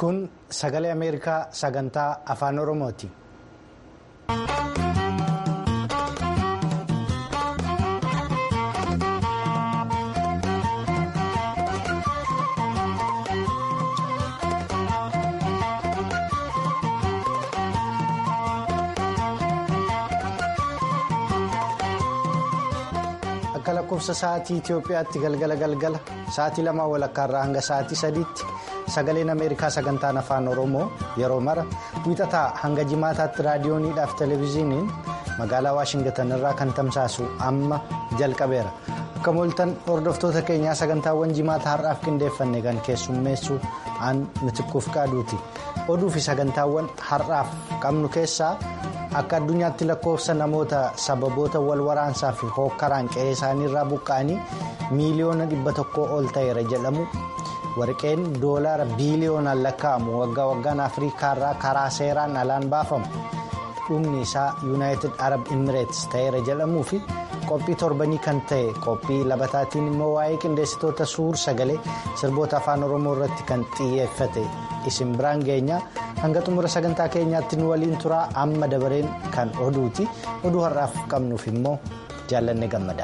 Kun sagalee Ameerikaa sagantaa afaan Oromooti. Akka lakkoofsa sa'aatii Itoophiyaatti galgala galgala sa'aatii lama walakkaarraa hanga sa'aatii sadiitti sagaleen Ameerikaa sagantaan afaan Oromoo yeroo mara wiixataa hanga jimaataatti raadiyooniidhaaf televezyiiniin magaalaa Waashingatan irraa kan tamsaasu amma jalqabeera. Akka mooltan hordoftoota keenyaa sagantaawwan jimaataa har'aaf qindeeffanne kan keessummeessu aan mitikkuuf qaaduuti. Oduu fi sagantaawwan har'aaf qabnu keessaa. Akka addunyaatti lakkoofsa namoota sababoota wal waraansaa fi hookkaraan qe'ee isaaniirraa buqqa'anii miiliyoona dhibba tokkoo ol ta'eera jedhamu warqeen doolaara biiliyoonaan lakkaa'amu waggaa waggaan afriikaarraa karaa seeraan alaan baafamu dhumni isaa yuunaayitid arab imireets ta'eera jedhamuu fi qophii torbanii kan ta'e qophii labataatiin immoo waa'ee qindeessitoota suur sagalee sirboota afaan oromoo irratti kan xiyyeeffate isin biraan geenyaa. hanga xumura sagantaa keenyaatti nu waliin turaa amma dabareen kan oduuti oduu har'aaf qabnuuf immoo jaallanne gammada.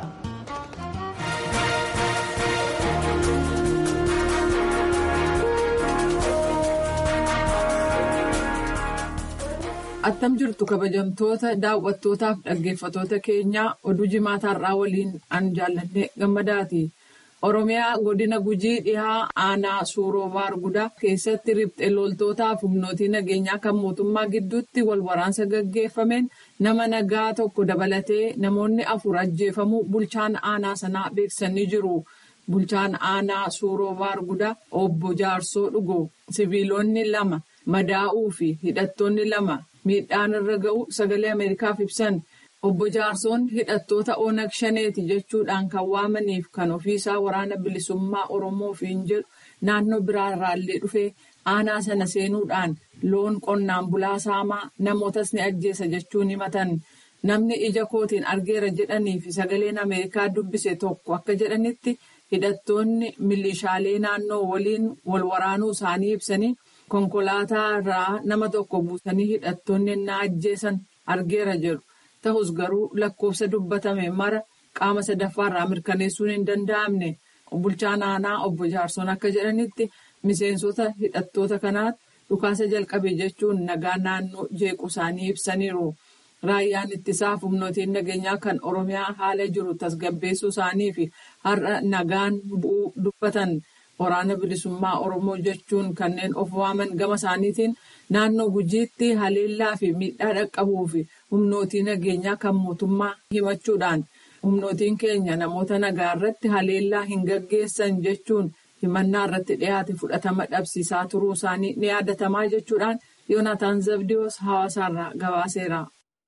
attam jirtu kabajamtoota daawwattootaaf dhaggeeffatoota keenyaa oduu jimaataa har'aa waliin an jaallanne gammadaati. Oromiyaa godina gujii dhihaa aanaa suuroo baargudaa keessatti riphxee loltootaaf humnootii nageenyaa kan mootummaa gidduutti wal waraansa gaggeeffameen nama nagaa tokko dabalatee namoonni afur ajjeefamuu bulchaan aanaa sanaa beeksisanii jiru. Bulchaan aanaa suuroo baargudaa obbo Jaarsoo dhugoo siviilonni lama madaa'uu fi hidhattoonni lama miidhaan irra ga'u sagalee Ameerikaaf ibsan. Obbo Jaarsoon hidhattoota Onag Shaneeti jechuudhaan kan waamaniif kan ofiisaa waraana bilisummaa Oromoof hin jedhu naannoo biraarraallee dhufee aanaa sana seenuudhaan loon qonnaan bulaa saamaa namootas ni ajjeesa jechuun himatan. Namni ija kootiin argeera jedhanii fi sagaleen Ameerikaa dubbise tokko akka jedhanitti hidhattoonni milishaalee naannoo waliin wal waraanuu isaanii ibsanii konkolaataa irraa nama tokko buusanii hidhattoonni na ajjeesan argeera jedhu. Ta'us garuu lakkoofsa dubbatame mara qaama sadaffaarraa mirkaneessuun hin danda'amne bulchaan aanaa obbo Jaarsoon akka jedhanitti miseensota hidhattoota kanaatti dhukaasa jalqabe jechuun nagaa naannoo jeequ isaanii ibsaniiru. Raayyaan ittisaaf humnootiin nageenyaa kan Oromiyaa haala jiru tasgabbeessuu isaanii fi har'a nagaan bu'uu dubbatan waraana bilisummaa Oromoo jechuun kanneen of waaman gama isaaniitiin naannoo gujiitti haleellaa fi miidhaa dhaqqabuu fi humnootii nageenyaa kan mootummaa himachuudhaan humnootiin keenya namoota nagaa irratti haleellaa hin gaggeessan jechuun himannaa irratti dhiyaate fudhatama dhabsiisaa turuu isaanii ni yaadatamaa jechuudhaan yoonataan zabdiyoos hawaasaarraa gabaaseera.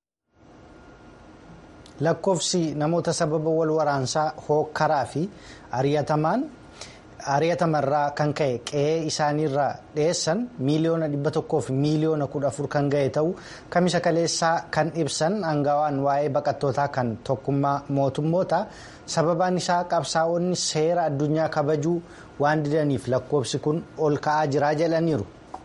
lakkoofsi namoota sababa wal waraansaa hookkaraa fi ari'atamaan. ari'atamarraa kan ka'e qe'ee isaaniirraa dhiyeessan miiliyoona dhibba tokkoo fi miiliyoona kudha afur kan ga'e ta'uu kamisa kaleessaa kan ibsan aangawaan waa'ee baqattootaa kan tokkummaa mootummoota sababaan isaa qabsaa'onni seera addunyaa kabajuu waan didaniif lakkoofsi kun ol ka'aa jiraa jedhaniiru.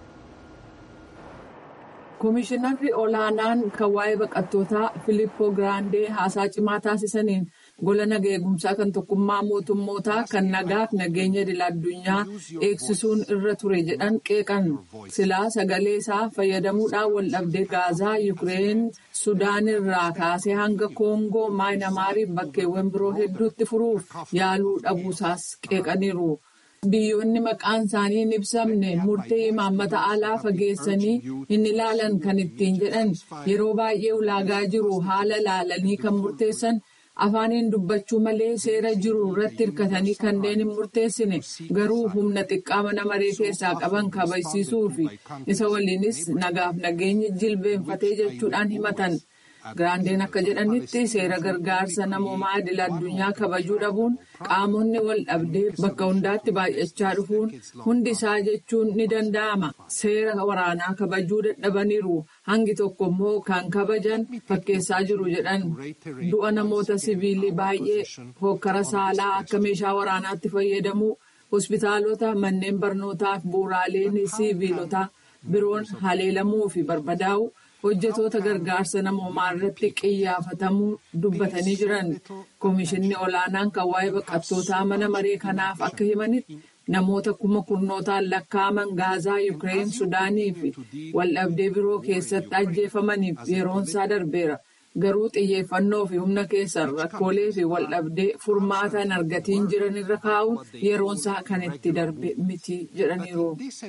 Komishinarri olaanaan kan waa'ee baqattootaa Filippoo Giraandee haasaa cimaa taasisaniin. gola naga eegumsaa kan tokkummaa mootummootaa kan nagaaf nageenya idil addunyaa eegsisuun irra ture jedhan qeeqan silaa sagalee isaa fayyadamuudhaan waldhabdee gaazaa yukireen sudaan irraa kaasee hanga koongoo maayinamaariif bakkeewwan biroo hedduutti furuuf yaaluu dhabuusaas qeeqaniiru. Biyyoonni maqaan isaanii hin ibsamne murtee imaammata alaa fageessanii hin ilaalan kan ittiin jedhan yeroo baay'ee ulaagaa jiru haala ilaalanii kan murteessan. afaaniin dubbachuu malee seera jiru irratti hirkatanii kanneen hin murteessine garuu humna xiqqaa mana maree keessaa qaban kabajsiisuu fi isa waliinis nagaaf nageenyi jilbeenfatee jechuudhaan himatan. Giraandeen akka jedhanitti seera gargaarsa namoomaa idil addunyaa kabajuu dhabuun qaamonni wal dhabdee bakka hundaatti baay'achaa dhufuun hundi isaa jechuun ni danda'ama. Seera waraanaa kabajuu dadhabaniiru. Hangi tokko immoo kan kabajan fakkeessaa jiru jedhan du'a namoota siviilii baay'ee hokkara saalaa akka meeshaa waraanaatti fayyadamuu hospitaalota manneen barnootaa fi bu'uuraaleen siiviilotaa biroon haleelamuu fi barbadaa'u hojjetoota gargaarsa namoomaa irratti qiyyaafatamuu dubbatanii jiran koomishinni olaanaan kan waa'ee baqattootaa mana maree kanaaf akka himanitti namoota kuma kurnootaan lakkaa'aman gaazaa yuukireen sudaanii fi waldhabdee biroo keessatti ajjeefamaniif yeroonsaa darbeera. garuu xiyyeeffannoo fi humna keessan rakkoolee fi waldhabdee furmaata hin argatiin jiran irra kaa'uun yeroonsaa kan itti darbe miti jedhaniiru.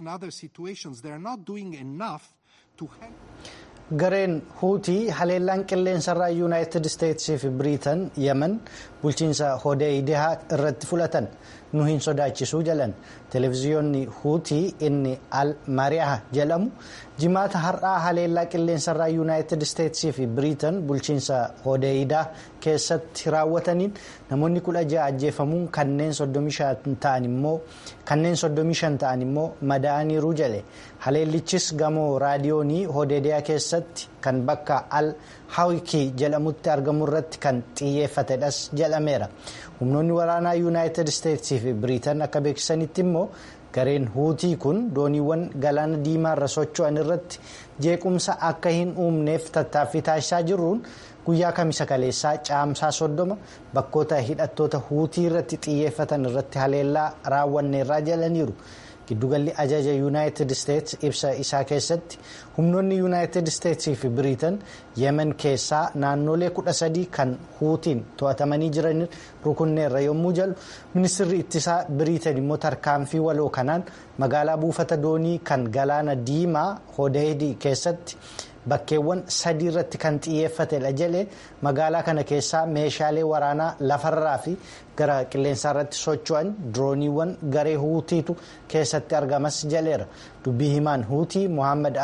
gareen huutii haleellaan qilleensarraa yuunaayitid isteetsii fi biriitan yemen bulchiinsa hodeidaa irratti fudhatan nu hin sodaachisuu jalan televiziyoonni huutii inni al mariyaa jedhamu jimaata har'aa haleellaa qilleensarraa yuunaayitid isteetsii fi biriitan bulchiinsa hodeidaa keessatti raawwataniin namoonni kudha ja'a ajjeefamuun kanneen soddomii shan ta'an immoo kanneen soddomii shan ta'an immoo madaa'aniiru jedhe haleellichis gamoo raadiyoonii hodeediyaa keessatti kan bakka al hawikii jedhamutti argamu irratti kan xiyyeeffatedhas jedhameera humnoonni waraanaa yuunaayitid isteetsii fi biriitan akka beeksisanitti immoo gareen huutii kun dooniiwwan galaana diimaa irra socho'an irratti jeequmsa akka hin uumneef tattaaffii taasisaa jiruun guyyaa kamisa kaleessaa caamsaa soddoma bakkoota hidhattoota huutii irratti xiyyeeffatan irratti haleellaa raawwanneerraa jedhaniiru. giddugalli ajaja yuunaayitid isteets ibsa isaa keessatti humnoonni yuunaayitid isteetsii fi biriitan yemen keessaa naannolee kudha sadii kan huutiin to'atamanii jiran rukunneerra yommuu jedhu ministirri ittisaa biriitan immoo tarkaanfii waloo kanaan magaalaa buufata doonii kan galaana diimaa hodeedii keessatti bakkeewwan sadii irratti kan xiyyeeffatedha jedhe magaalaa kana keessaa meeshaalee waraanaa lafarraa fi gara qilleensaa irratti socho'an dirooniiwwan garee huutiitu keessatti argamas jedheera dubbii himaan huutii mohaammed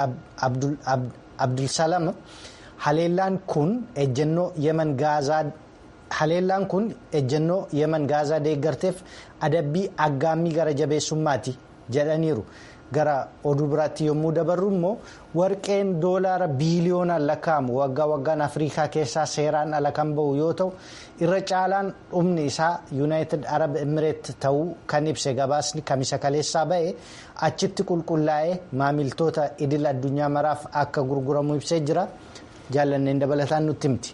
abdulsalam haleellaan kun ejjennoo yemen gaazaa haleellaan kun ejjennoo yemen gaazaa deeggarteef adabbii aggaammii gara jabeessummaati jedhaniiru. gara oduu biraatti yommuu dabarru immoo warqeen doolaara biiliyoonaan lakkaa'amu waggaa waggaan afrikaa keessaa seeraan ala kan bahu yoo ta'u irra caalaan dhumni isaa yuunaayitid arab emireet ta'uu kan ibse gabaasni kamisa kaleessaa ba'e achitti qulqullaa'ee maamiltoota idil addunyaa maraaf akka gurguramu ibsee jira jaallanneen dabalataan nutti himti.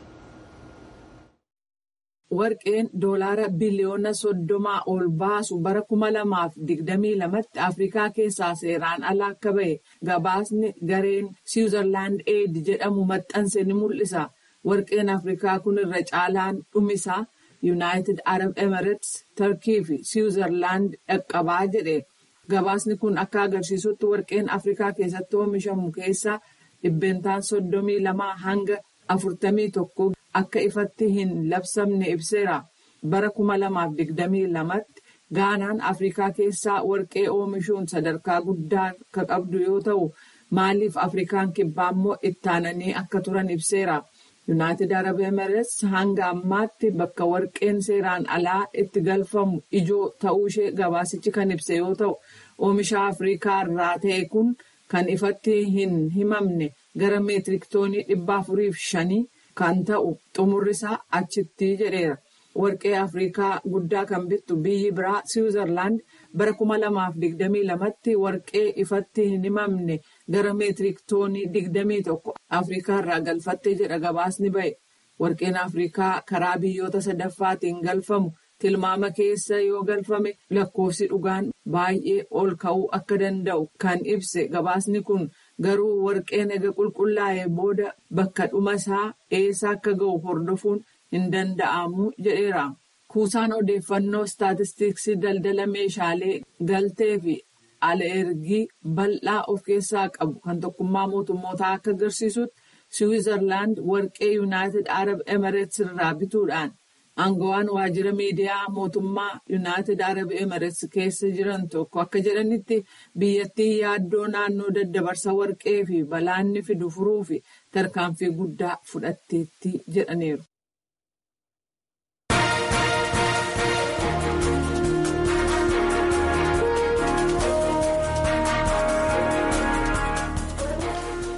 warqeen doolaara biliyoona soddomaa ol baasu bara kuma lamaaf digdamii lamatti afrikaa keessaa seeraan ala akka ba'e gabaasni gareen siwuzerlaand eed jedhamu maxxanse ni mul'isa warqeen afrikaa kun irra caalaan dhumisaa yuunaayitid arab emirates tarkii fi siwuzerlaand dhaqqabaa jedhe gabaasni kun akka agarsiisutti warqeen afrikaa keessatti oomishamu keessaa dhibbeentaan soddomii lamaa hanga afurtamii tokko. akka ifatti hin labsamne ibseera bara kuma lamaaf digdamii lamatti gaanaan afrikaa keessaa warqee oomishuun sadarkaa guddaa akka qabdu yoo ta'u maaliif afrikaan kibbaa immoo ittaananii akka turan ibseera yuunaayitid arab emirates hanga ammaatti bakka warqeen seeraan alaa itti galfamu ijoo ta'uu ishee gabaasichi kan ibse yoo ta'u oomisha afrikaa irraa ta'e kun kan ifatti hin himamne gara meetiriktoonii dhibba afuriif shanii. kan ta'u xumurrisaa achitti jedheera warqee afrikaa guddaa kan bittu biyyi biraa siwuzerlaand bara kuma lamaaf digdamii lamatti warqee ifatti hin himamne gara meetirik toonii digdamii tokko afrikaa irraa galfattee jedha gabaasni ba'e warqeen afrikaa karaa biyyoota sadaffaatiin galfamu tilmaama keessa yoo galfame lakkoofsi dhugaan baay'ee ol ka'uu akka danda'u kan ibse gabaasni kun. garuu warqeen ega qulqullaa'ee booda bakka dhuma isaa eessa akka ga'u hordofuun hin danda'amu jedheera. Kuusaan odeeffannoo istaatistiksii daldala meeshaalee galtee fi ala ergii bal'aa of keessaa qabu kan tokkummaa mootummootaa akka agarsiisutti siwizerlaand warqee yuunaayitid arab emireets irraa bituudhaan aangawaan waajjira miidiyaa mootummaa yuunaayitid arab emireets keessa jiran tokko akka jedhanitti biyyattii yaaddoo naannoo daddabarsa warqee fi balaanni fidu furuu fi tarkaanfii guddaa fudhatteetti jedhaniiru.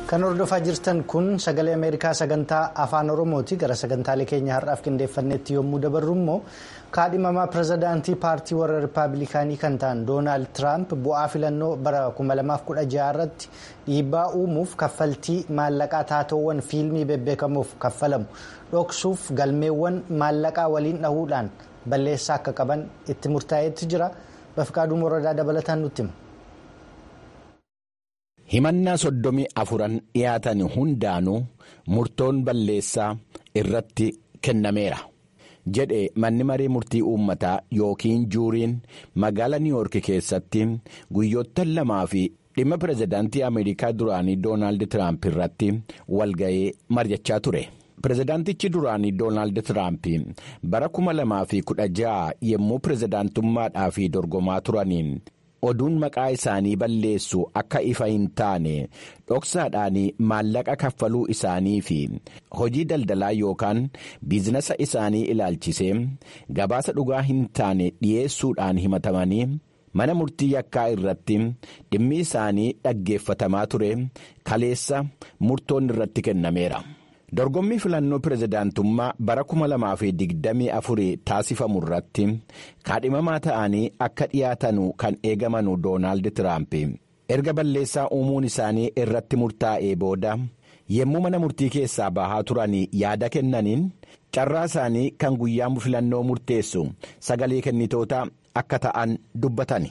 kan hordofaa jirtan kun sagalee ameerikaa sagantaa afaan oromooti gara sagantaalee keenya har'aaf qindeeffannetti yommuu dabarru immoo kaadhimamaa pirezidaantii paartii warra rippaabilikaanii kan ta'an doonaald tiraamp bu'aa filannoo bara 2016 irratti dhiibbaa uumuuf kaffaltii maallaqaa taatoowwan fiilmii bebbeekamuuf kaffalamu dhoksuuf galmeewwan maallaqaa waliin dhahuudhaan balleessaa akka qaban itti murtaa'etti jira bafqaaduu morodaa dabalataan nutti hima. himannaa soddomii afuran dhiyaatan hundaanuu murtoon balleessaa irratti kennameera jedhe manni marii murtii uummataa yookiin juuriin magaalaa niiwoorki keessatti guyyoottan lamaa fi dhimma pirezidaantii ameerikaa duraanii doonaald tiraamp irratti walga'ee mari'achaa ture. pirezidaantichi duraanii doonaald tiraamp bara 2016 yommuu pirezidaantummaadhaaf dorgomaa turaniin. oduun maqaa isaanii balleessu akka ifa hin taane dhoksaadhaan maallaqa kaffaluu isaanii fi hojii daldalaa yookaan biizinasa isaanii ilaalchisee gabaasa dhugaa hin taane dhiyeessuudhaan himatamanii mana murtii yakkaa irratti dhimmi isaanii dhaggeeffatamaa ture kaleessa murtoon irratti kennameera. dorgommii filannoo pirezidaantummaa bara 2024 taasifamu irratti kaadhimamaa ta'anii akka dhiyaatanu kan eegamanu doonaald tiraamp erga balleessaa uumuun isaanii irratti murtaa'ee booda yommuu mana murtii keessaa bahaa turan yaada kennaniin carraa isaanii kan guyyaa filannoo murteessu sagalee kennitoota akka ta'an dubbatan.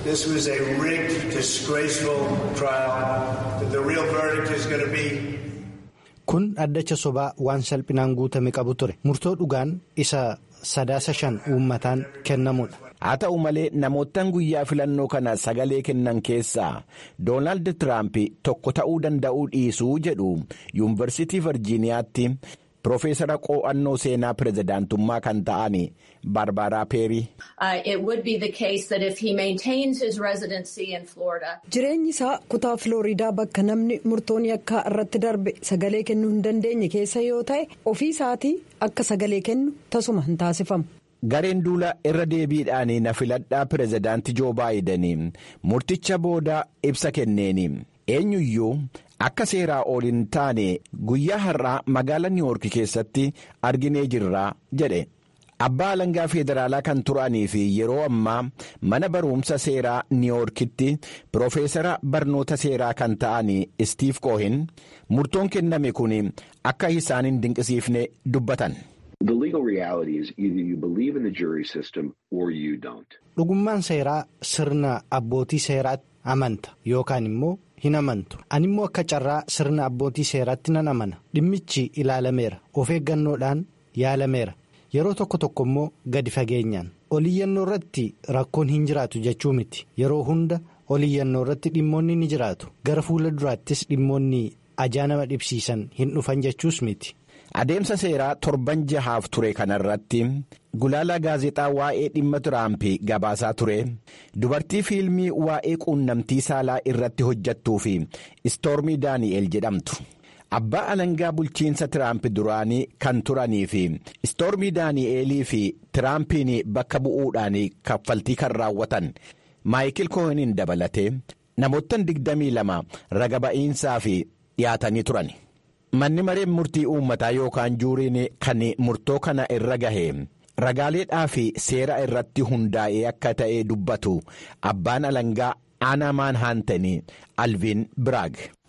kun addacha sobaa waan salphinaan guutame qabu ture murtoo dhugaan isa sadaasa shan uummataan kennamudha. haa ta'u malee namoottan guyyaa filannoo kana sagalee kennan keessaa doonaald tiraamp tokko ta'uu danda'uu dhiisuu jedhu yuunivarsiitii virjiiniyaatti piroofeesara qo'annoo seenaa pirezidaantummaa kan ta'an baarbaaraa peerii. jireenyi isaa kutaa filooriidaa bakka namni murtoon yakkaa irratti darbe sagalee kennuu hin dandeenye keessa yoo ta'e ofii isaatii akka sagalee kennu tasuma hin taasifamu. gareen duula irra deebiidhaan na filadhaa pirezidaantii joo baayidanii murticha booda ibsa kenneeni eenyuyyuu akka seeraa ol hin taane guyyaa har'aa magaalaa niiwoorki keessatti arginee jirraa jedhe abbaa alangaa federaalaa kan turanii fi yeroo ammaa mana barumsa seeraa niiwoorkitti piroofeesara barnoota seeraa kan ta'an istiif koohin murtoon kenname kun akka isaan hin dinqisiifne dubbatan. dhugummaan seeraa sirna abbootii seeraatti amanta yookaan immoo hin amantu ani immoo akka carraa sirna abbootii seeraatti nan amana dhimmichi ilaalameera of eeggannoodhaan yaalameera yeroo tokko tokko immoo gadi fageenyaan oliyyannoo irratti rakkoon hin jiraatu jechuu miti yeroo hunda oliyyannoo irratti dhimmoonni ni jiraatu gara fuula duraattis dhimmoonni ajaa nama dhibsiisan hin dhufan jechuus miti. adeemsa seeraa torban jahaaf ture kanarratti gulaalaa gaazexaa waa'ee dhimma tiraamp gabaasaa ture dubartii fiilmii waa'ee quunnamtii saalaa irratti hojjattuu fi istoormii daani'el jedhamtu abbaa alangaa bulchiinsa tiraamp duraanii kan turanii fi istoormii daani'elii fi tiraampiin bakka bu'uudhaan kaffaltii kan raawwatan maayikil koohiniin dabalatee namoottan 22 raga ba'iinsaa fi dhiyaatanii turan. manni mareen murtii uummataa yookaan juuriin kan murtoo kana irra gahe ragaaleedhaa fi seera irratti hundaa'ee akka ta'e dubbatu abbaan alangaa aanaa maanhaantanii alviin biraag.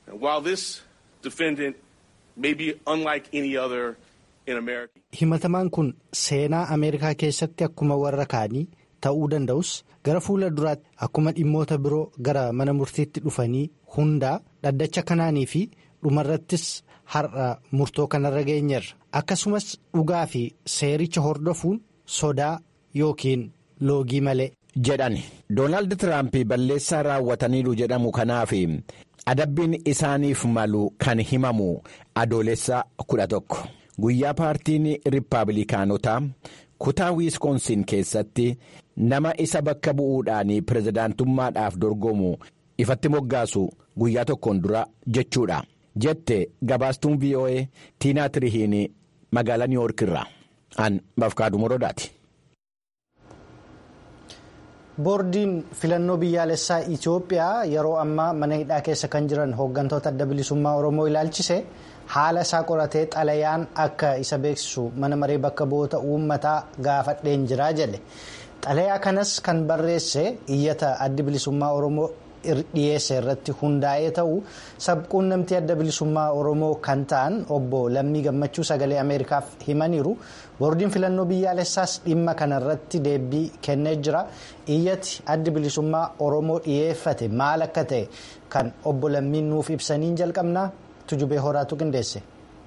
himatamaan kun seenaa ameerikaa keessatti akkuma warra kaanii ta'uu danda'us gara fuula duraatti akkuma dhimmoota biroo gara mana murtiitti dhufanii hundaa dhaddacha kanaanii fi dhumarrattis. har'a murtoo kanarra geenyerra akkasumas dhugaa fi seericha hordofuun sodaa yookiin loogii malee. jedhan doonaald tiraamp balleessaa raawwataniiru jedhamu kanaaf adabbiin isaaniif malu kan himamu adoolessa kudha tokko guyyaa paartiin riippaabilikaanotaa kutaa wiiskoonsin keessatti nama isa bakka bu'uudhaan pirezidaantummaadhaaf dorgomu ifatti moggaasu guyyaa tokkoon dura jechuudha. jette gabaastuun voa tiinaa tirihiin magaalaa niiwoork irraa an bafkaaduu morodaati. boordiin filannoo biyyaalessaa itiyoophiyaa yeroo ammaa mana hidhaa keessa kan jiran hooggantoota adda bilisummaa oromoo ilaalchise haala isaa qoratee xalayaan akka isa beeksisu mana maree bakka bu'oota uummataa gaafadheen jiraa jedhe xalayaa kanas kan barreesse iyyata addi bilisummaa oromoo dhiyeesse irratti hundaa'ee ta'u sabquunnamtii adda bilisummaa oromoo kan ta'an obbo lammii gammachuu sagalee ameerikaaf himaniiru boordiin filannoo biyyaalessaas dhimma kanarratti deebii kennee jira iyyati addi bilisummaa oromoo dhiyeeffate maal akka ta'e kan obbo lammiin nuuf ibsaniin jalqabnaa tujubee horaatu qindeesse.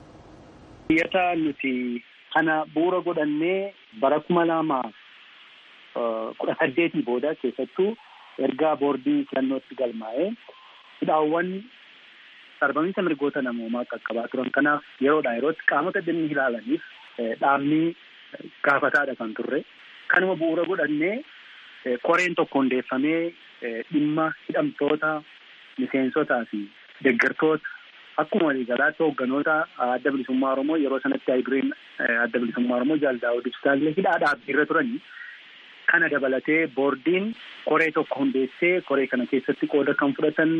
iyyata nuti kana bu'uura godhannee bara kuma lamaaf kudha saddeetii booda keessattuu. ergaa boordii filannootti galmaa'ee hidhaawwan sarbamiinsa mirgoota namoomaa qaqqabaa turan kanaaf yeroodhaa yerootti qaamota dhimmi ilaalaniif dhaabni gaafataadha kan turre kanuma bu'uura godhannee koreen tokko hundeeffamee dhimma hidhamtoota miseensotaa fi deeggartoota akkuma waliigalaatti hoogganoota adda bilisummaa oromoo yeroo sanatti hayduriin adda bilisummaa oromoo jaaldaa'uu ibsaallee hidhaa dhaabbiirra turanii kana dabalatee boordiin koree tokko hundeessee koree kana keessatti qooda kan fudhatan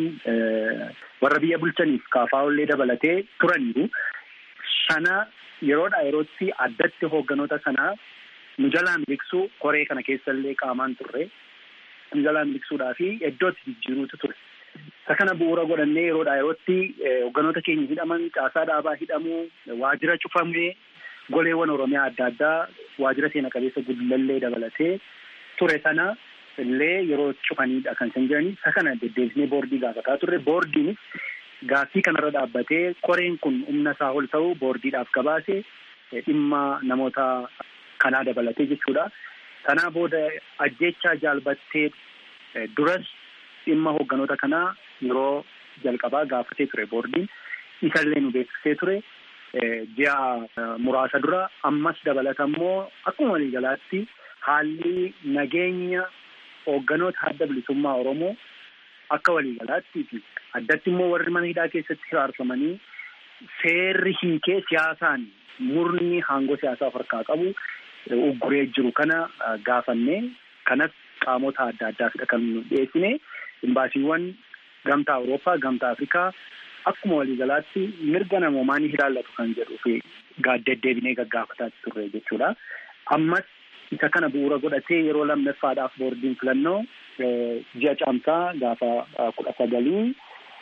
warra biyya bulchaniif kaafaa'ollee dabalatee turaniiru. Sana yeroodhaa yerootti addatti hoogganoota sanaa nu jalaa miliqsuu koree kana keessallee qaamaan turre nu jalaa miliqsuudhaa fi iddootti jijjiiruutu ture. Isa kana bu'uura godhannee yeroodhaa yerootti hoogganoota keenya hidhaman caasaa dhaabaa hidhamuu waajjira cufamee goleewwan oromiyaa adda addaa waajjira seena qabeessa guddilallee dabalatee ture sana illee yeroo cufaniidha kan isaan jiranii isa kana deddeebisnee boordii gaafataa turre boordiinis gaaffii kanarra dhaabbatee koreen kun humna isaa ol ta'uu boordiidhaaf gabaase dhimma namoota kanaa dabalatee jechuudha. Sanaa booda ajjechaa jaalbattee duras dhimma hoogganoota kanaa yeroo jalqabaa gaafatee ture boordiin isallee nu beeksisee ture. ji'a muraasa dura ammas dabalata immoo akkuma waliigalaatti haalli nageenya hoogganoota adda bilisummaa oromoo akka waliigalaatti fi addatti immoo warri mana hidhaa keessatti hiraarfamanii seerri hiikee siyaasaan murni aangoo siyaasaa of harkaa qabu ugguree jiru kana gaafannee kanas qaamota adda addaafidha kan nu dhiyeessine imbaasiiwwan gamtaa awurooppaa gamtaa afrikaa akkuma waliigalaatti mirga namoomaa ni ilaallatu kan jedhuu fi deddeebinee gaggaafataa turre jechuudha. Ammas isa kana bu'uura godhatee yeroo lammaffaadhaaf boordiin filannoo ji'a caamsaa gaafa kudha sagalii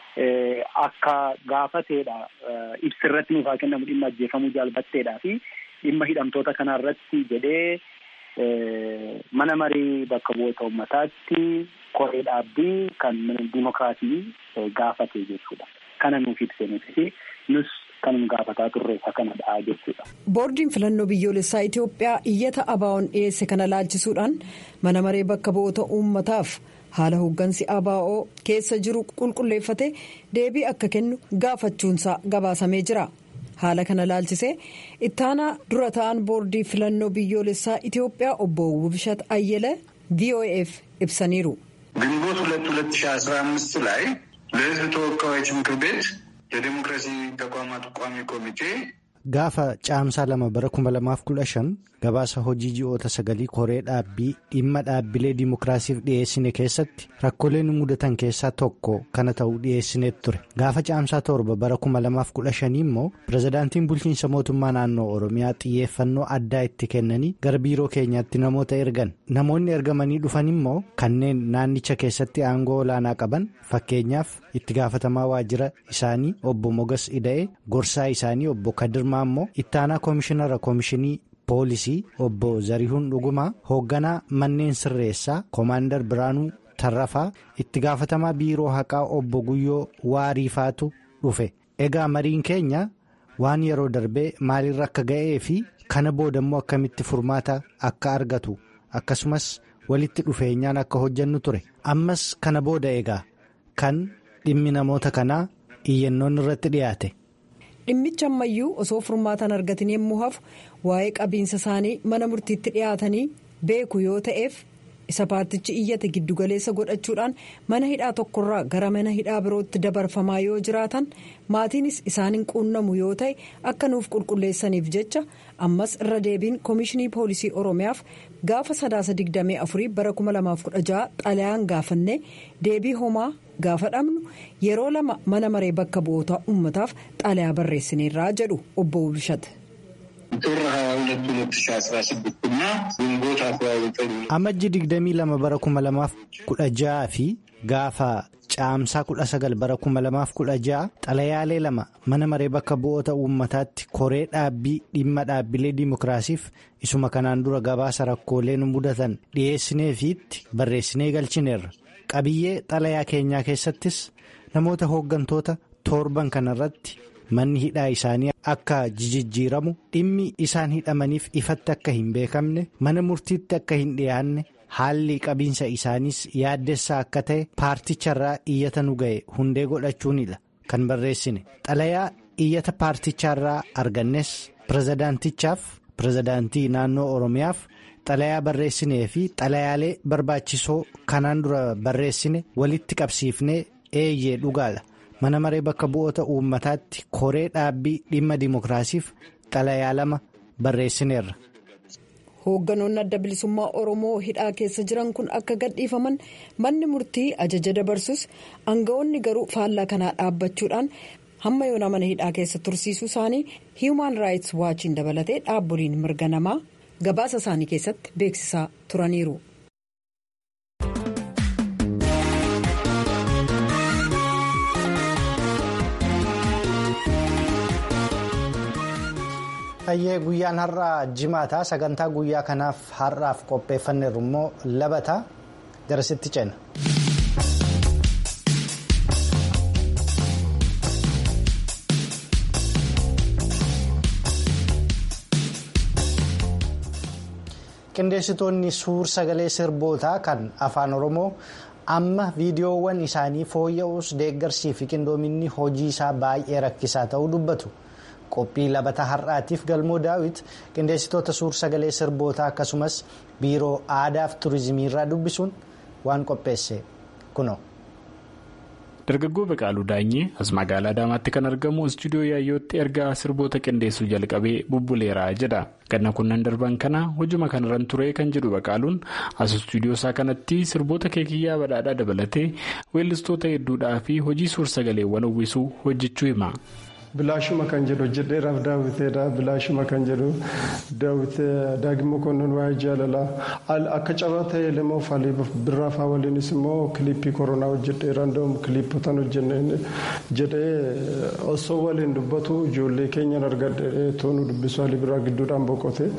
akka gaafateedha ibsa irratti nuuf haa kennamu dhimma ajjeefamuu jaalbatteedhaa fi dhimma hidhamtoota kanaa irratti jedhee mana marii bakka bu'oota uummataatti koree dhaabbii kan dimokiraasii gaafate jechuudha. Kana nuuf ibsee nuti nus kan nu gaafataa turre isa kanadha jechuudha. Boordiin filannoo biyyoolessaa Itoophiyaa iyyata ABO'n dhiyeesse kana laalchisuudhaan mana maree bakka bu'oota uummataaf haala hooggansi ABO keessa jiru qulqulleeffate deebii akka kennu gaafachuunsaa gabaasamee jira. Haala kana laalchisee ittaanaa dura ta'an boordii filannoo biyyoolessaa Itoophiyaa obbo Wubshat Ayyele VOA'f ibsaniiru. ግንቦት ሁለት ሁለት ሺህ አስራ አምስት ላይ ለሕዝብ ተወካዮች ምክር ቤት የዴሞክራሲ ተቋማት ቋሚ ኮሚቴ gaafa caamsaa lama bara kuma lamaaf kudha shan gabaasa hojii ji'oota sagalii koree dhaabbii dhimma dhaabbilee dimokiraasiif dhiyeessine keessatti rakkooleen mudatan keessaa tokko kana ta'uu dhiyeessineet ture gaafa caamsaa torba bara kuma lamaaf kudha shanii immoo pirezidaantiin bulchiinsa mootummaa naannoo oromiyaa xiyyeeffannoo addaa itti kennanii gara biiroo keenyaatti namoota ergan namoonni ergamanii dhufan immoo kanneen naannicha keessatti aangoo olaanaa qaban fakkeenyaaf itti gaafatamaa waajjira isaanii obbo mogas ida'e gorsaa isaanii obbo kadirmaa immoo ittaanaa koomishinara koomishinii poolisii obbo zarihuun dhugumaa hoogganaa manneen sirreessaa koomaandar biraanuu tarrafaa itti gaafatamaa biiroo haqaa obbo guyyoo waariifaatu dhufe egaa mariin keenya waan yeroo darbee maalirra akka ga'ee fi kana boodammoo akkamitti furmaata akka argatu akkasumas walitti dhufeenyaan akka hojjannu ture ammas kana booda egaa kan dhimmi namoota kanaa iyyannoon irratti dhiyaate. dhimmicha ammayyuu osoo furmaatan argatin yommuu hafu waa'ee qabiinsa isaanii mana murtiitti dhiyaatanii beeku yoo ta'eef isa paartichi iyyate giddugaleessa godhachuudhaan mana hidhaa tokkorraa gara mana hidhaa birootti dabarfamaa yoo jiraatan maatiinis isaaniin quunnamu yoo ta'e akka nuuf qulqulleessaniif jecha ammas irra deebiin koomishinii poolisii oromiyaaf gaafa sadaasa 24 bara 2016 xalayaan gaafannee deebii homaa gaafa dhabnu yeroo lama mana maree bakka bu'oota uummataaf xalayaa barreessineerraa jedhu obbo Bishate. Amajji 22 bara 2016 fi gaafa caamsaa 19 bara 2016 xalayaalee lama mana maree bakka bu'oota uummataatti koree dhaabbii dhimma dhaabbilee dimokiraasiif isuma kanaan dura gabaasa rakkoolee nu mudatan dhiyeessineefiitti barreessinee galchineerra qabiyyee xalayaa keenyaa keessattis namoota hooggantoota torban kanarratti. manni hidhaa isaanii akka jijjiiramu dhimmi isaan hidhamaniif ifatti akka hin beekamne mana murtiitti akka hin dhiyaanne haalli qabiinsa isaaniis yaaddessaa akka ta'e paarticharraa iyyata nu ga'e hundee godhachuunidha kan barreessine xalayaa iyyata paarticharraa argannes pirezidaantichaaf pirezidaantii naannoo oromiyaaf xalayaa barreessinee fi xalayaalee barbaachisoo kanaan dura barreessine walitti qabsiifnee eeyyee dhugaadha. mana maree bakka bu'oota uummataatti koree dhaabbii dhimma dimokiraasiif xalayaa lama barreessineerra. hoogganoonni adda bilisummaa oromoo hidhaa keessa jiran kun akka gadhiifaman manni murtii ajaja dabarsus aanga'oonni garuu faallaa kanaa dhaabbachuudhaan hamma yoona mana hidhaa keessa tursiisuu isaanii hiimaan raayits waachiin dabalatee dhaabboliin mirga namaa gabaasa isaanii keessatti beeksisaa turaniiru. Hayyee guyyaan har'aa jimaata sagantaa guyyaa kanaaf har'aaf qopheeffanneerru immoo labata garasitti ceena. qindeessitoonni suur sagalee sirbootaa kan afaan oromoo amma viidiyoowwan isaanii fooyya'uus deeggarsii fi qindoominni hojii isaa baay'ee rakkisaa ta'uu dubbatu. qophii labata har'aatiif galmoo daawit qindeessitoota suur sagalee sirbootaa akkasumas biiroo aadaa fi turizimii irraa dubbisuun waan qopheesse kuno. dargaggoo Baqaaluu Daanyee as magaalaa Adaamaatti kan argamu istuudiyoo yaayyootti ergaa sirboota qindeessuu jalqabee bubbuleera jedha. ganna kunnan darban kana hojuma kanarran ture kan jedhu Baqaaluun as istuudiyoo isaa kanatti sirboota keekiyyaa badhaadhaa dabalatee weellistoota hedduudhaa fi hojii suur sagaleewwan uwwisuu hojjechuu hima. Bilaashuma kan jedhu hojjedheeraaf daawwiteedha. Bilaashuma kan jedhu daawwitee daagimmoo konnoon waa'ee jaalalaa akka cabaa ta'e lemoo faalii birraafaa waliinis immoo kiliippii koronaa hojjedheera. Andoom kiliippotaan hojjennee jedhee osoo waliin dubbatu ijoollee keenyan argadhee toonu dubbisu haalii biraa gidduudhaan boqote.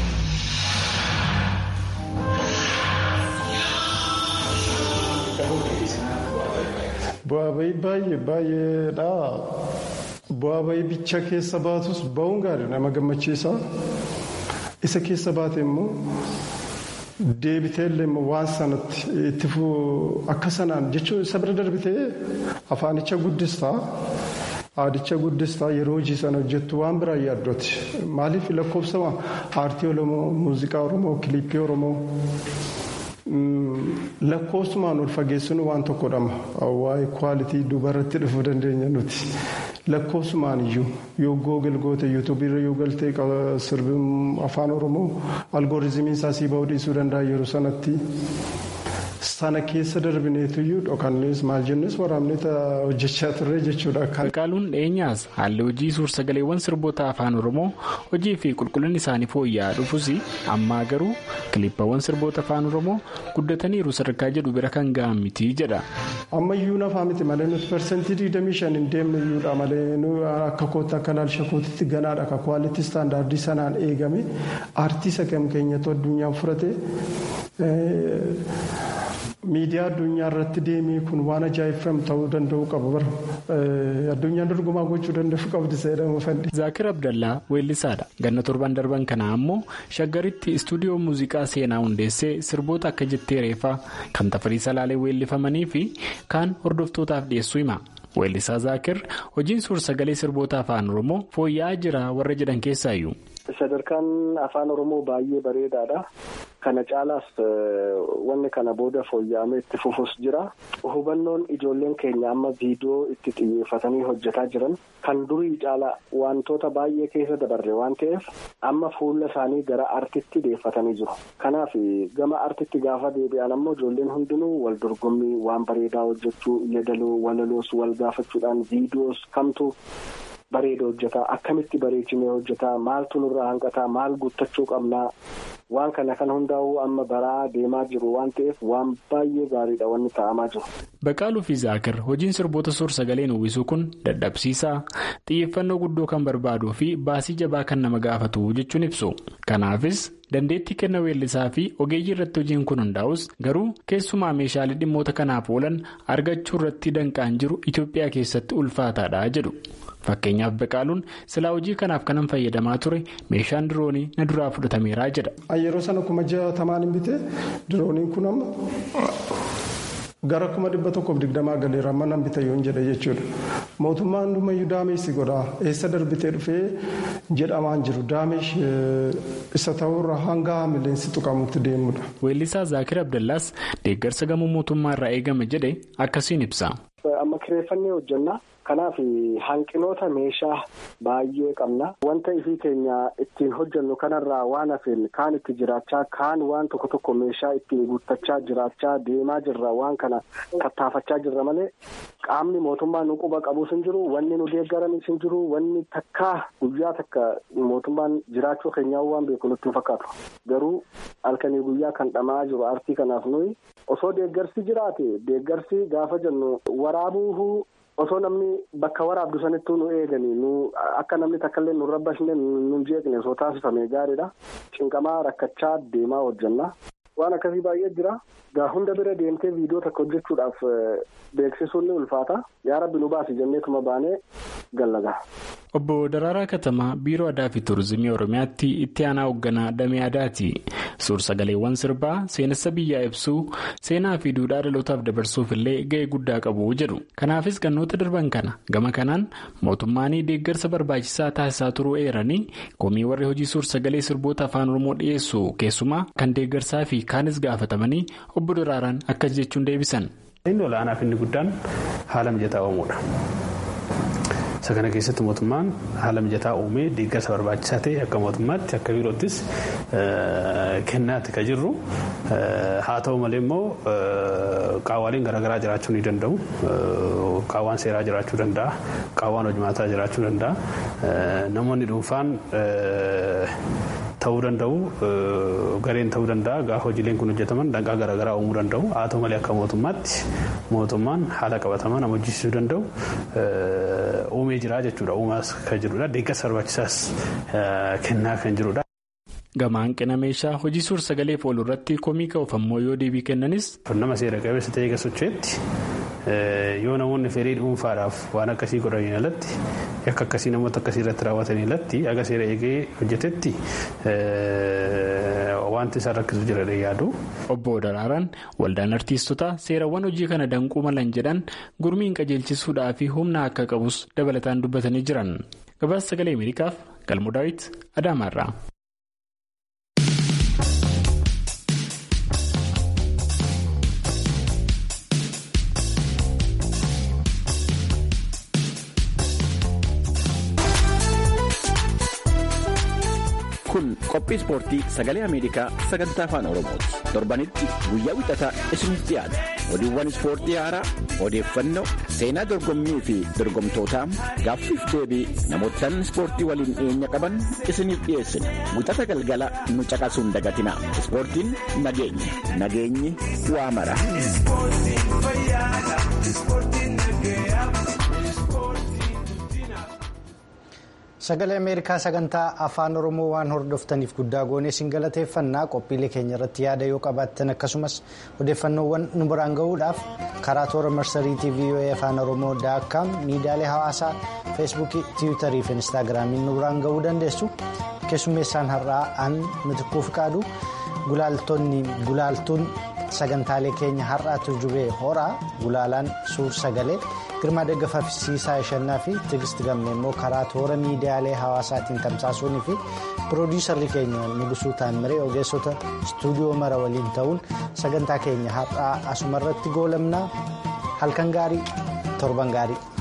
Bu'aa bahii baay'ee baay'eedha. Bu'aa bahii bicha keessa baatus ba'uun gaarii nama gammachiisa. Isa keessa baate immoo deebiteellee waan sanatti itti akka sanaan jechuun isa bira darbitee afaanicha guddistaa. Aadicha guddistaa yeroo hojii sana hojjettu waan biraa yaaddooti. Maaliif lakkoofsama aartii Oromoo, muuziqaa Oromoo, kiliippii Oromoo. lakkoofsumaan ol fageessuun waan tokkodhama waa'ee kwaalitii dubarratti dhufuu dandeenya nuti lakkoofsumaan iyyuu yoo googil goote yuutuubiirra yoo galtee sirbi afaan oromoo algooriizimiin isaa sii ba'uu dhiisuu danda'a yeroo sanatti sana keessa darbineetuyyuu dhokannees maal jennes waraabnee hojjechaa turre jechuudha. Baqaaluun dhiyeenyaas haalli hojii suur sagaleewwan sirboota afaan oromoo hojii fi qulqullinni isaanii fooyya'aa dhufus ammaa garuu kiliippawwan sirboota afaan oromoo guddataniiru sadarkaa jedhu bira kan ga'an miti jedha. Ammayyuu nafaa miti malee nuti parsantii digdamii shan hin deemne iyyuudha malee akka kootti akka laalcha kootitti ganaadha akka kwaalitii istaandaardii sanaan eegame aartii sakam keenyatu addunyaan furate. miidiyaa addunyaa irratti deemee kun waan ajaa'ibsiisaa ta'uu danda'u qaba bara addunyaan dorgomaa gochuu danda'u qabdi seedhamu fadhi. Zaakir Abdallaa weellisaadha. Ganna torban darban kana ammoo shaggaritti istuudiyoo muuziqaa seenaa hundeessee sirboota akka jettee reefaa kan tafarii salaalee weellifamanii fi kaan hordoftootaaf dhiyeessuu hima. Weellisaa Zaakir hojiin suur sagalee sirboota afaan Oromoo fooyya'aa jira warra jedhan keessaayyuu. Sadarkaan afaan Oromoo baay'ee bareedaadha. kana caalaas wanni kana booda fooyya'amee itti fufus jira hubannoon ijoolleen keenya amma viidiyoo itti xiyyeeffatanii hojjetaa jiran kan durii caala wantoota baay'ee keessa dabarre waan ta'eef amma fuula isaanii gara artitti deeffatanii jiru kanaaf gama artitti gaafa deebi'an ammoo ijoolleen hundinuu wal dorgommii waan bareedaa hojjechuu yaadaloo walaloos wal gaafachuudhaan viidiyoos kamtu. bareeda hojjetaa akkamitti bareechinee hojjetaa maaltu nurraa hanqataa maal guuttachuu qabnaa waan kana kan hundaa'uu amma baraa deemaa jiru waan ta'eef waan baay'ee gaariidha wanni ta'amaa jiru. Baqaaluu fi Zaakir hojiin sirboota suur sagaleen uwwisuu kun dadhabsiisaa xiyyeeffannoo guddoo kan barbaaduu fi baasii jabaa kan nama gaafatu jechuun ibsu. Kanaafis dandeettii kenna weellisaa fi ogeeyyii irratti hojiin kun hundaa'us garuu keessumaa meeshaalee dhimmoota kanaaf oolan argachuu irratti danqaan jiru Itoophiyaa keessatti ulfaataadha jedhu. Fakkeenyaaf Baqaaluun silaa hojii kanaaf kanan fayyadamaa ture meeshaan diroonii na duraa fudhatameeraa jedha. Yeroo sana kuma jaatamaan hin bitee dirooniin kun amma gara kuma dhibba tokkoof digdamaa galeera amma nan bita yoon jedhe jechuudha. Mootummaan hundumayyuu daameessi godhaa eessa darbitee dhufee jedhamaan jiru daameesh isa ta'urra hanga milleensi tuqamutti deemudha. Weellisaa Zaakir Abdallaas deeggarsa gamoo mootummaa irraa eegame jedhe akkasiin ibsa. Amma kireeffannee hojjannaa. Kanaaf hanqinoota meeshaa baay'ee qabna. Wanta ifii keenya ittiin hojjannu kanarraa waan hafeen kaan itti jiraachaa kaan waan tokko tokko meeshaa ittiin guuttachaa jiraachaa deemaa jirra waan kana tattaafachaa jirra malee qaamni mootummaa nu quba qabus hin jiru wanni nu deeggaranis hin jiru wanni takkaa guyyaa takka mootummaan jiraachuu keenyaa waan beeku nutti hin fakkaatu. Garuu halkanii guyyaa kan dhamaa jiru aartii kanaaf nuyi osoo deeggarsi jiraate deeggarsi gaafa jennu waraabuu. osoo namni bakka waraabdu sanittuu nu eeganii nu akka namni takkaillee nu rabbashne nu jeeqne osoo taasifame gaariidha cinqamaa rakkachaa deemaa hojjanna waan akkasii baay'ee jira gaa hunda bira deemtee viidiyoo takka hojjechuudhaaf beeksisuun ni ulfaata yaa rabbi nu baasi jenneetuma baanee gallagaa. Obbo Daraaraa Katamaa Biiroo Aadaa fi Turizimii Oromiyaatti itti aanaa hoogganaa Damee Aadaati. Suur-sagaleewwan sirbaa seenessa biyyaa ibsuu seenaa fi duudhaa dhalootaaf dabarsuuf illee ga'ee guddaa qabu jedhu. Kanaafis gannoota darban kana gama kanaan mootummaan deeggarsa barbaachisaa taasisaa turuu eeranii komii warri hojii suur-sagalee sirboota afaan Oromoo dhiyeessu keessumaa kan deeggarsaa fi kaanis gaafatamanii obbo Daraaraan akkas jechuun deebisan. Inni olaanaa fi inni guddaan haala mijataa uumuudha. Isa kana keessatti mootummaan haala mijataa uumee deeggarsa barbaachisaa ta'e akka mootummaatti akka biiroottis kennaatti kan jirru haa ta'u malee immoo qaawwaleen garaagaraa jiraachuu ni danda'u. Qaawwaan seeraa jiraachuu danda'a. Qaawwaan hojimaataa jiraachuu danda'a. Namoonni dhuunfaan ta'uu danda'u gareen ta'uu danda'a gaafa hojiileen kun hojjetaman danqaa garaagaraa uumuu danda'u haa ta'u malee akka mootummaatti mootummaan haala qabatamaa nama hojjechiisuu danda'u uumee jira jechuudha uumaas kan jirudha deeggarsa barbaachisaas kennaa kan jirudha. Gama hanqina meeshaa hojii suur sagaleef oolu irratti komii ka'uuf ammoo yoo deebii kennanis. Nama seera qabeessa ta'ee socho'etti yoo namoonni fedhii dhuunfaadhaaf waan akkasii godhaniin alatti akka akkasii namoota akkasii irratti raawwatanii alatti aga seera eegee hojjetetti wanti isaan rakkisu jira yaadu. Obbo Daraaraan waldaan artiistotaa seerawwan hojii kana danquu malan jedhan gurmiin qajeelchisuudhaa fi humna akka qabus dabalataan dubbatanii jiran. Gabaasa sagalee Ameerikaaf Galmoo Daawit Adaamaarraa. kun qophii ispoortii sagalee ameerikaa sagantaa afaan oromooti torbanitti guyyaa wixataa isiniif dhiyaata oduuwwan ispoortii haaraa odeeffannoo seenaa dorgommii fi dorgomtootaa gaaffiif deebii namootaan ispoortii waliin dhiyeenya qaban isiniif dhiyeessina wixata galgala nu caqasuun dagatina ispoortiin nageenya nageenyi waa mara. Sagalee Ameerikaa sagantaa afaan Oromoo waan hordoftaniif guddaa goonee isin galateeffannaa qophiilee keenya irratti yaada yoo qabaattan akkasumas odeeffannoowwan nu biraan gahuudhaaf karaa toora marsariitii VOA afaan Oromoo daakkaam miidiyaalee hawaasaa feesbuukii tiwiitarii fi inistaagiraamiin nu biraan gahuu dandeessu keessummeessaan har'aa aan mitikkuuf qaadu gulaaltuun sagantaalee keenya har'aatu jubee horaa gulaalaan suur sagalee girmaa deggafafsiisaa ishannaa fi tigist gammee immoo karaa toora miidiyaalee hawaasaatiin tamsaasuunii fi piroodiisarri keenya nugusuu taanmiree ogeessota istuudiyoo mara waliin ta'uun sagantaa keenya har'aa asumarratti goolabnaa halkan gaarii torban gaarii.